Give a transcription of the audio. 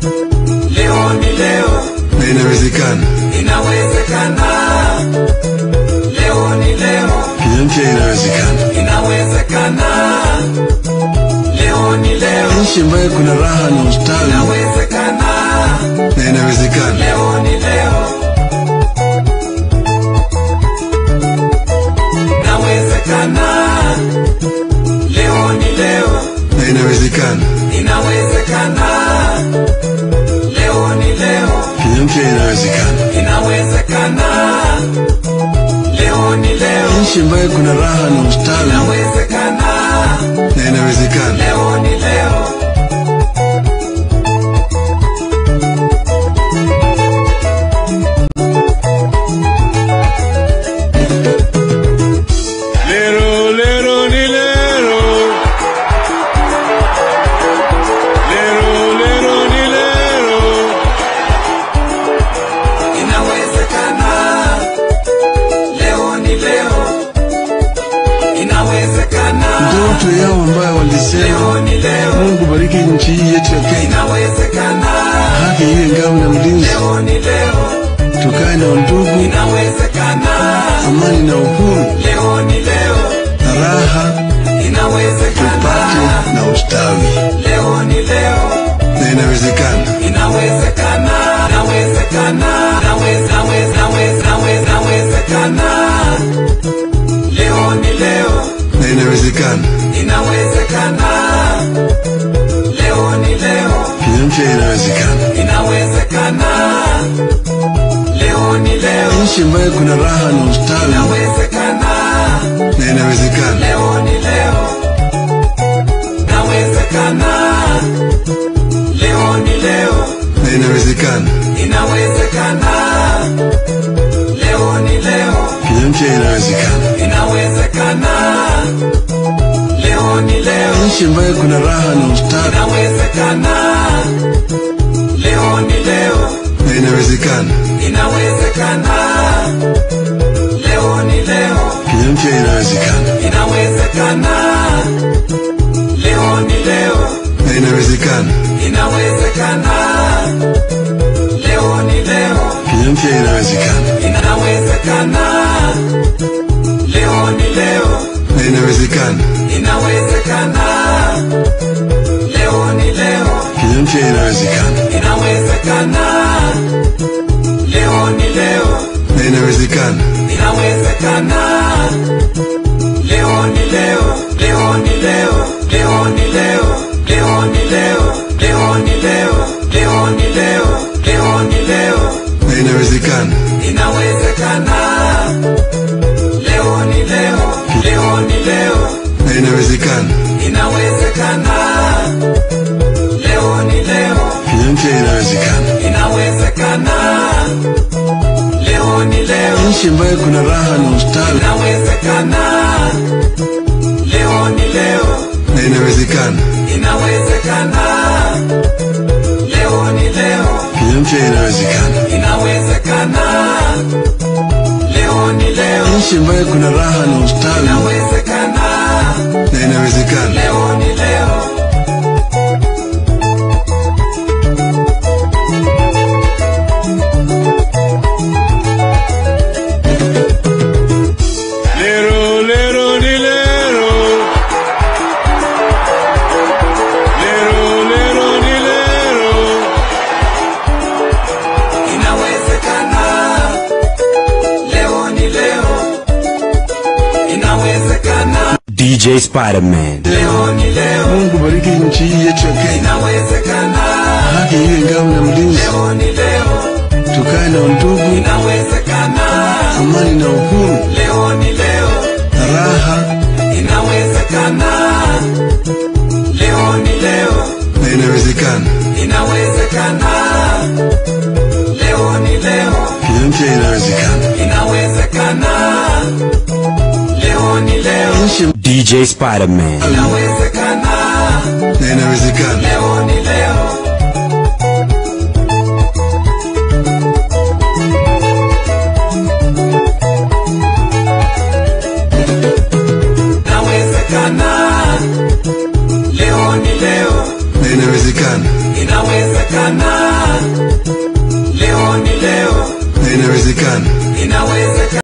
leo ni leo, na inawezekana. inawezekana. Leo ni leo, Kenya mpya inawezekana, inawezekana. Leo ni leo, nchi ambayo kuna raha na ustawi, inawezekana. na inawezekana. Leo ni leo, inawezekana. Leo ni leo, na inawezekana. inawezekana. Leo ni leo, Kenya mpya inawezekana, inawezekana. Leo ni leo, nchi ambayo kuna raha na ustawi, inawezekana. na inawezekana. Leo ni leo, Lero, lero, ni lero. Lero, lero, ni lero. inawezekana. Leo ni leo, inawezekana. Ndoto yao ambayo walisema, Leo ni leo, Mungu bariki nchi hii yetu ya Kenya, inawezekana. haki iwe ngao na mlinzi, Leo ni leo, tukae na undugu, inawezekana. amani na uhuru, Leo ni leo, na raha inawezekana. tupate na ustawi, Leo ni leo, na inawezekana. inawezekana. Inawezekana. Naweza, naweza, naweza, naweza, nawezekana. Leo ni leo, na inawezekana. inawezekana. Leo ni leo, Kenya mpya inawezekana, inawezekana. Leo ni leo, nchi ambayo kuna raha na ustawi, inawezekana. na inawezekana. Leo ni leo, inawezekana. Leo ni leo, na inawezekana. inawezekana. Leo ni leo, Kenya mpya inawezekana, inawezekana. Leo ni leo, nchi ambayo kuna raha na ustawi, inawezekana. Leo ni leo, na inawezekana. inawezekana. Leo ni leo, Kenya mpya inawezekana, inawezekana. Leo ni leo, na inawezekana. inawezekana. Leo ni leo, Kenya mpya inawezekana, inawezekana. Leo ni leo, na inawezekana. inawezekana. Leo ni leo, Kenya mpya inawezekana, inawezekana. Leo ni leo, na inawezekana. inawezekana. Leo ni leo, leo ni leo, leo ni leo, leo ni leo, leo ni leo, leo ni leo, leo ni leo, Na inawezekana, inawezekana. Leo ni leo, leo ni leo, na inawezekana. inawezekana. Leo ni leo, Kenya mpya inawezekana, inawezekana. Leo ni leo, nchi ambayo kuna raha na ustawi, inawezekana. Leo ni leo, na inawezekana. inawezekana. Leo ni leo, Kenya mpya inawezekana, inawezekana. Leo ni leo, nchi ambayo kuna raha na ustawi, inawezekana. na inawezekana. Leo ni leo, Lero, lero, ni lero. Lero, lero, ni lero. inawezekana. Leo ni leo, inawezekana. DJ Spider-Man. Leo ni leo, Mungu bariki nchi hii yetu ya Kenya, inawezekana. haki iwe ngao na mlinzi, Leo ni leo, tukae na undugu, inawezekana. amani na uhuru, Leo ni leo, na raha inawezekana. Leo ni leo, na inawezekana. inawezekana. Leo ni leo, Kenya mpya inawezekana, inawezekana. Leo ni leo, nchi DJ Spider-Man. inawezekana. na inawezekana. Leo ni leo, inawezekana. Leo ni leo, na inawezekana. inawezekana. ni leo, na inawezekana. inawezekana.